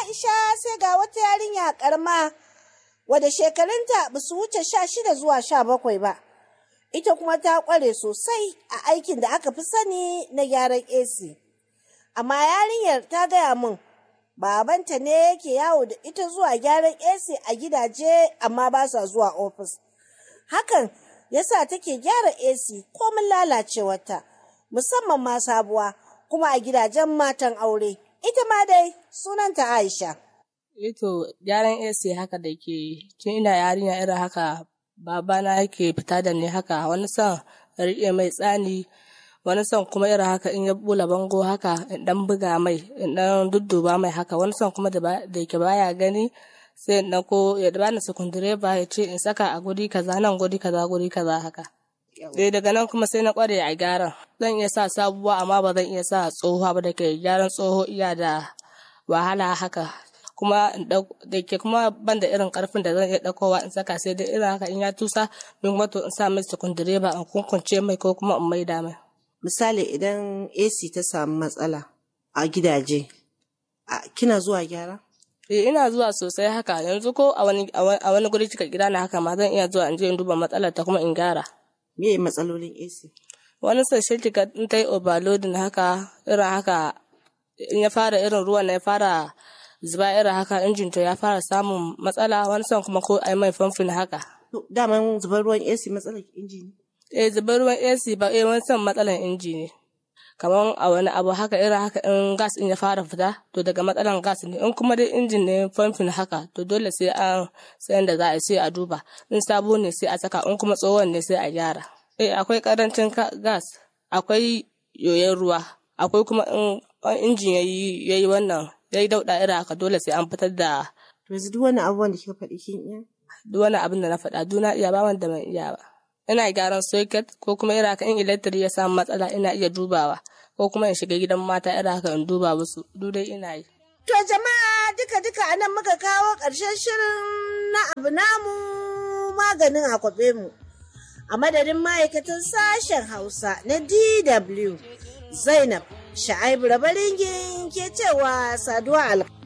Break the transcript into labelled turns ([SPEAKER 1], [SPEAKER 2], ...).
[SPEAKER 1] Aisha sai ga wata yarinya karma wadda shekarunta ba su wuce sha shida zuwa sha bakwai ba. Ita kuma ta ƙware sosai a aikin da aka fi sani na gyaran AC. Amma yarinyar ta gaya min babanta ne yake yawo da ita zuwa gyaran AC a gidaje amma ba sa zuwa ofis. Hakan yasa take gyara AC komin lalacewarta musamman ma sabuwa kuma a gidajen matan aure. Ita ma dai sunanta Aisha.
[SPEAKER 2] Ito gyaran AC haka da ke tun ina yarinya irin haka babana yake fita da ni haka wani son riƙe mai tsani wani son kuma irin haka in ya bula bango haka in dan buga mai in dan dudduba mai haka wani son kuma da yake baya gani sai in ko ya bani sukundireba ya ce in saka a guri kaza nan guri kaza guri kaza haka. Dai daga nan kuma sai na kware a gyaran. Zan iya sa sabuwa amma ba zan iya sa tsohuwa ba da ke gyaran tsoho iya da wahala haka. Kuma da ke kuma ban da irin karfin da zan iya ɗaukowa in saka sai dai irin haka in ya tusa min wato in sa mai sukundireba in kunkunce mai ko kuma in maida mai.
[SPEAKER 1] Misali idan AC ta samu matsala a gidaje, kina zuwa gyara?
[SPEAKER 2] Eh ina zuwa sosai haka yanzu ko a wani a wani guri cika gida na haka ma zan iya zuwa in je in duba matsalar ta kuma in gyara.
[SPEAKER 1] Me matsalolin AC?
[SPEAKER 2] Wani sashe kika in ta yi overloading haka irin haka in ya fara irin ruwan na ya fara zuba irin haka injin to ya fara samun matsala wani son kuma ko ai mai famfin haka.
[SPEAKER 1] Daman zubar ruwan AC matsalar inji ne?
[SPEAKER 2] Eh zubar ruwan AC ba eh wani son matsalar inji ne. kamar a wani abu haka irin haka in gas in ya fara fita to daga matsalan gas ne in kuma dai injin ne famfin haka to dole sai an sayan da za a sai a duba in sabo ne sai a saka in kuma tsohon ne sai a gyara eh akwai karancin gas akwai yoyon ruwa akwai kuma in injin yayi yayi wannan yayi dauda irin haka dole sai an fitar da
[SPEAKER 1] yanzu duk wani abubuwan da kika faɗi kin iya
[SPEAKER 2] duk wani abin da na faɗa duna iya ba wanda ban iya ba ina gyaran socket ko kuma irin haka in electric ya samu matsala ina iya dubawa ko kuma in shiga gidan mata irin haka in duba musu duk dai ina yi.
[SPEAKER 1] To jama'a duka duka anan muka kawo ƙarshen shirin na abu namu maganin akwabe mu. A madadin ma'aikatan sashen Hausa na DW Zainab Sha'aibu Rabaringin ke cewa saduwa alƙa.